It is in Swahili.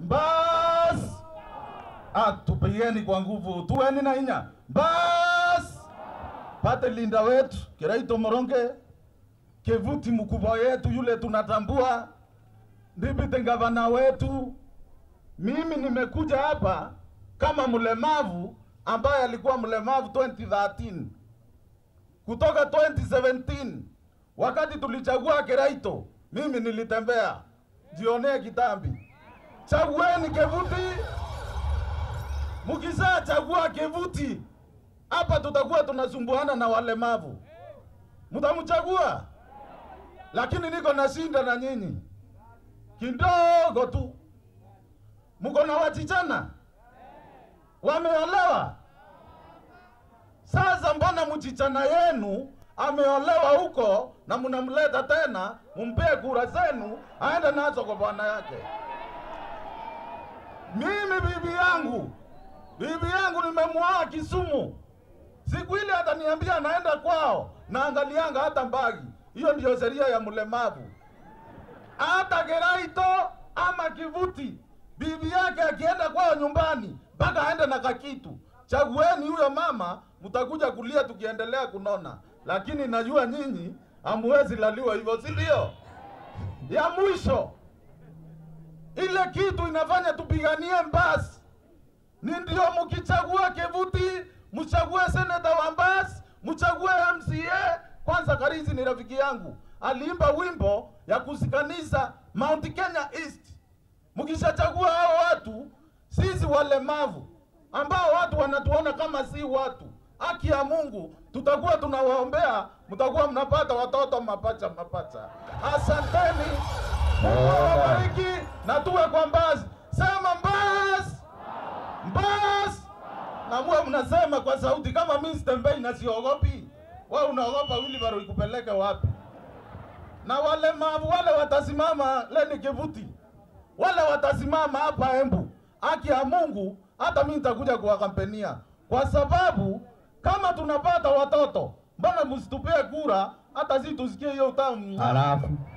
Bas! Ah, tupigeni kwa nguvu, tuweni na inya. Bas! Pate linda wetu Kiraito Moronge, Kevuti mkubwa yetu yule tunatambua, Ndipite gavana wetu. Mimi nimekuja hapa kama mlemavu ambaye alikuwa mlemavu 2013 kutoka 2017 wakati tulichagua Kiraito, mimi nilitembea jionee kitambi. Chagueni Kevuti, mukizaa chagua Kevuti, hapa tutakuwa tunasumbuana na walemavu, mtamchagua. Lakini niko nashinda na nyinyi kidogo tu. Mko na wachichana wameolewa. Sasa mbona mchichana yenu ameolewa huko na mnamleta tena mumpee kura zenu aende nazo kwa bwana yake? Mimi bibi yangu, bibi yangu nimemwoa Kisumu. Siku ile ataniambia naenda kwao, naangalianga hata mbagi. Hiyo ndiyo sheria ya mlemavu. Hata Kiraito ama Kivuti, bibi yake akienda kwao nyumbani, mpaka aende na kakitu. Chagueni huyo mama, mtakuja kulia tukiendelea kunona, lakini najua nyinyi hamuwezi laliwa hivyo, si ndio? Ya mwisho ile kitu inafanya tupiganie Mbasi ni ndio, mkichagua Kevuti mchague seneta wa Mbasi, mchague MCA. Kwanza Karizi ni rafiki yangu, aliimba wimbo ya kusikaniza Mount Kenya East. Mkishachagua hao watu, sisi walemavu ambao watu wanatuona kama si watu, haki ya Mungu tutakuwa tunawaombea, mtakuwa mnapata watoto mapacha mapacha. Asanteni, Mungu awabariki na tuwe kwa Mbasi. Sema Mbasi, Mbasi na muwe mnasema kwa sauti kama mimi sitembei na siogopi. Wewe unaogopa wheelbarrow ikupeleke wapi? Na walemavu wale watasimama Leni Kivuti, wale watasimama hapa Embu, haki ya Mungu, hata mimi nitakuja kuwakampenia, kwa sababu kama tunapata watoto, mbona msitupie kura hata sisi tusikie hiyo utamu? Halafu